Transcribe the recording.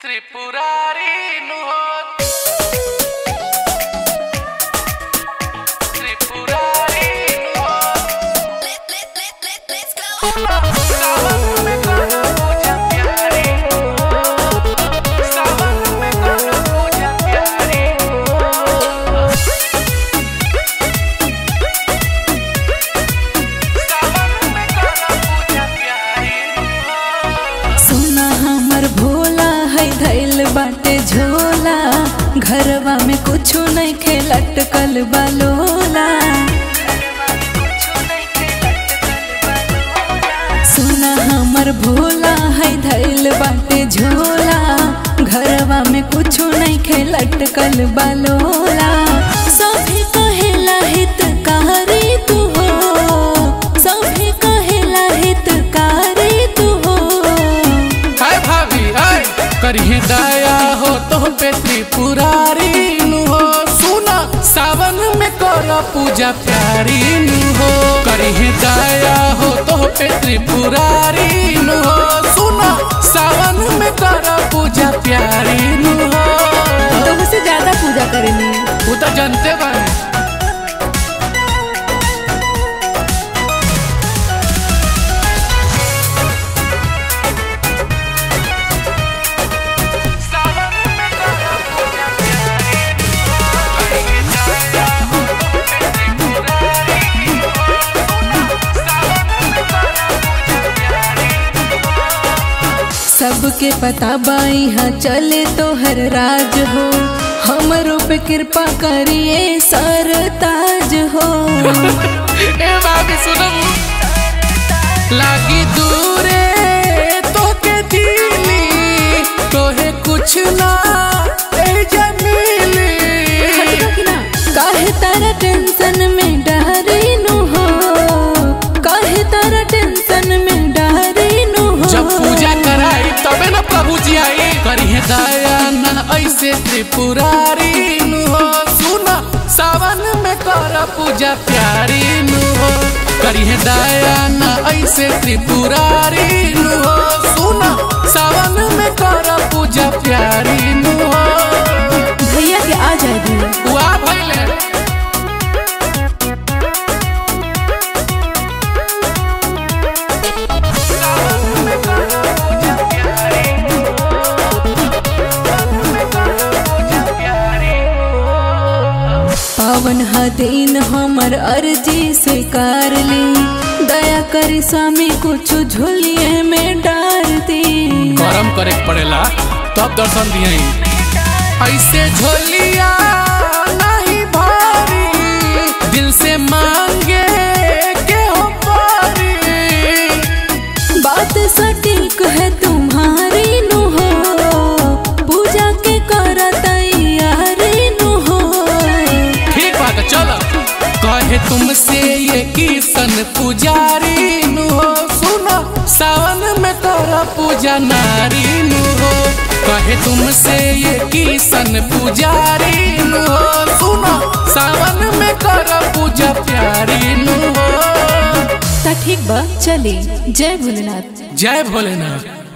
త్రిపురారి నుహో త్రిపురారి నుహో सावन में करो पूजा प्यारी सावन में करो पूजा प्यारी सावन में करो पूजा प्यारी सोना हमर भोला है धैल बाटे झोला घरवा में कुछो नहीं खे लटकल बालोला सोना हमर भोला है धैल बाटे झोला घरवा में कुछो नहीं खे लटकल बालोला सभी कहेला हितकारी तू हो सभी कहेला हितकारी तू हो हाय भाभी हाय करिए दया हो तो पे त्रिपुरारी नु हो सुना सावन में कर पूजा प्यारी नु हो करिए दया हो तो पे त्रिपुरारी नु हो सुना सावन में कर पूजा प्यारी नु हो तुमसे ज्यादा पूजा करेंगे वो तो जानते बारे सावन में कर पूजा प्यारी करिए दया हो तो पे त्रिपुरारी नु हो सावन में कर पूजा प्यारी सबके पता बाई हाँ चले तो हर राज हो हमरो पे कृपा करिए सरताज हो ए बाबी सुनो लागी दूरे तो के दिली तोहे कुछ ना ए जमीली काहे तारा टेंशन में डहरी नु हो काहे तारा टेंशन में डहरी नु हो जब पूजा कराई तबे ना प्रभु जी आई करिए दया ना ऐसे त्रिपुरारी नु हो सुना सावन में कर पूजा प्यारी नु हो करिए दया ना ऐसे त्रिपुरारी नु हो सुना सावन में कर पूजा प्यारी नु हो भैया के आ जाए दी वाह भइले पावन हा दिन हमर अर्जी स्वीकार ली दया करी स्वामी कुछ झोलिए में डार दी गरम करे के पड़ेला तब दर्शन दिए ऐसे झोलिया नहीं भारी दिल से मांगे के हो पारी बात सटीक है तुम्हारी नु हो पूजा के कर तैयारी नु हो ठीक बात है, चलो कहे तुमसे ये किसन पुजारी नु हो सुनो सावन में कर पूजा नारी नु हो कहे तुमसे ये किसन पुजारी नु हो सुनो सावन में कर पूजा प्यारी नु हो ता ठीक बा चली जय भोलेनाथ जय भोलेनाथ